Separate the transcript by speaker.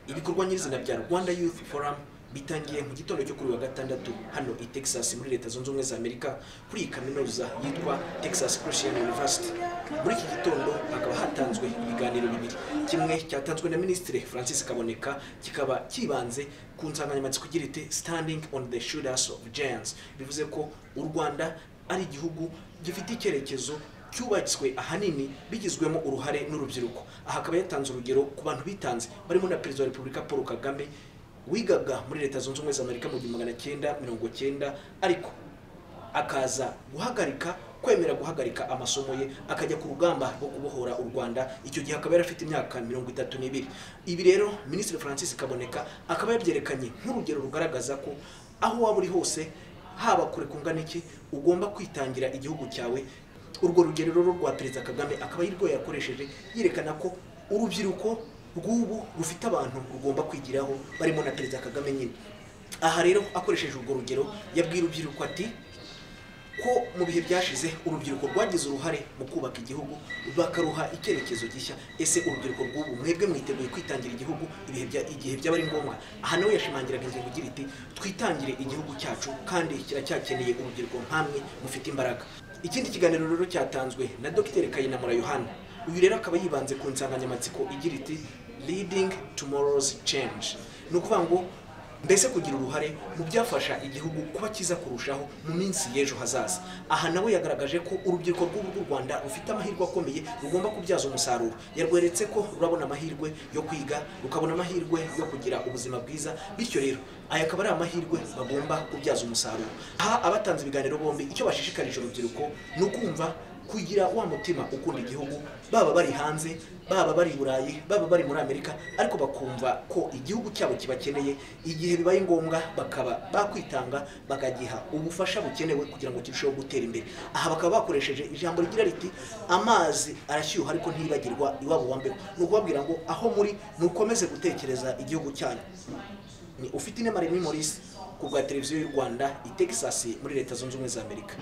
Speaker 1: ibikorwa nyirizina bya rwanda youth forum bitangiye mu gitondo cyo kuri uyu wa gatandatu hano i texas muri leta zunze ubumwe za amerika kuri iyi kaminuza yitwa texas christian university muri iki gitondo hakaba hatanzwe ibiganiro bibiri kimwe cyatanzwe na minisitiri francis kaboneka kikaba kibanze ku nsanganyamatsiko igira iti standing on the shoulders of giants bivuze ko u rwanda ari igihugu gifite icyerekezo cyubatswe ahanini bigizwemo uruhare n'urubyiruko aha akaba yatanze urugero ku bantu bitanze barimo na perezida wa repubulika paul kagame wigaga muri leta zunze ubumwe za amerika mu gihumbi magana cyenda mirongo cyenda ariko akaza guhagarika kwemera guhagarika amasomo ye akajya ku rugamba rwo kubohora u rwanda icyo gihe akaba yari afite imyaka mirongo itatu n'ibiri ibi rero minisitiri francis kaboneka akaba yabyerekanye nk'urugero rugaragaza ko aho waba uri hose haba kure kungana iki ugomba kwitangira igihugu cyawe urwo rugero rero rwa perezida kagame akaba ari rwo yakoresheje yerekana ko urubyiruko rw'ubu rufite abantu rugomba kwigiraho barimo na perezida kagame nyine aha rero akoresheje urwo rugero yabwiye urubyiruko ati ko mu bihe byashize urubyiruko rwagize uruhare mu kubaka igihugu bakaruha icyerekezo gishya ese urubyiruko rw'ubu mwebwe mwiteguye kwitangira igihugu ibihe bya- igihe byaba ari ngombwa aha nawe yashimangiraga ingingo igira iti twitangire igihugu cyacu kandi kiracyakeneye urubyiruko nk'amwe mufite imbaraga ikindi kiganiro rero cyatanzwe na dogiteri kayinamura yohana uyu rero akaba yibanze ku nsanganyamatsiko igira iti leading tomorrow's change ni ukuvuga ngo mbese kugira uruhare mu byafasha igihugu kuba cyiza kurushaho mu minsi y'ejo hazaza aha nawe yagaragaje ko urubyiruko rw'ubu rw'u rwanda rufite amahirwe akomeye rugomba kubyaza umusaruro yarweretse ko rurabona amahirwe yo kwiga rukabona amahirwe yo kugira ubuzima bwiza bityo rero aya akaba ari amahirwe bagomba kubyaza umusaruro aha abatanze ibiganiro bombi icyo bashishikarije urubyiruko ni ukumva kugira wa mutima ukunda igihugu baba bari hanze baba bari i burayi baba bari muri amerika ariko bakumva ko igihugu cyabo kibakeneye igihe bibaye ngombwa bakaba bakwitanga bakagiha ubufasha bukenewe kugira ngo kirusheho gutera imbere aha bakaba bakoresheje ijambo rigira riti amazi arashyuha ariko ntibagirwa iwabo wa mbeho ni ukubabwira ngo aho muri mukomeze gutekereza igihugu cyanyu ni ufite inema remy maurice ku bwa televiziyo y'u rwanda i texas muri leta zunze ubumwe za amerika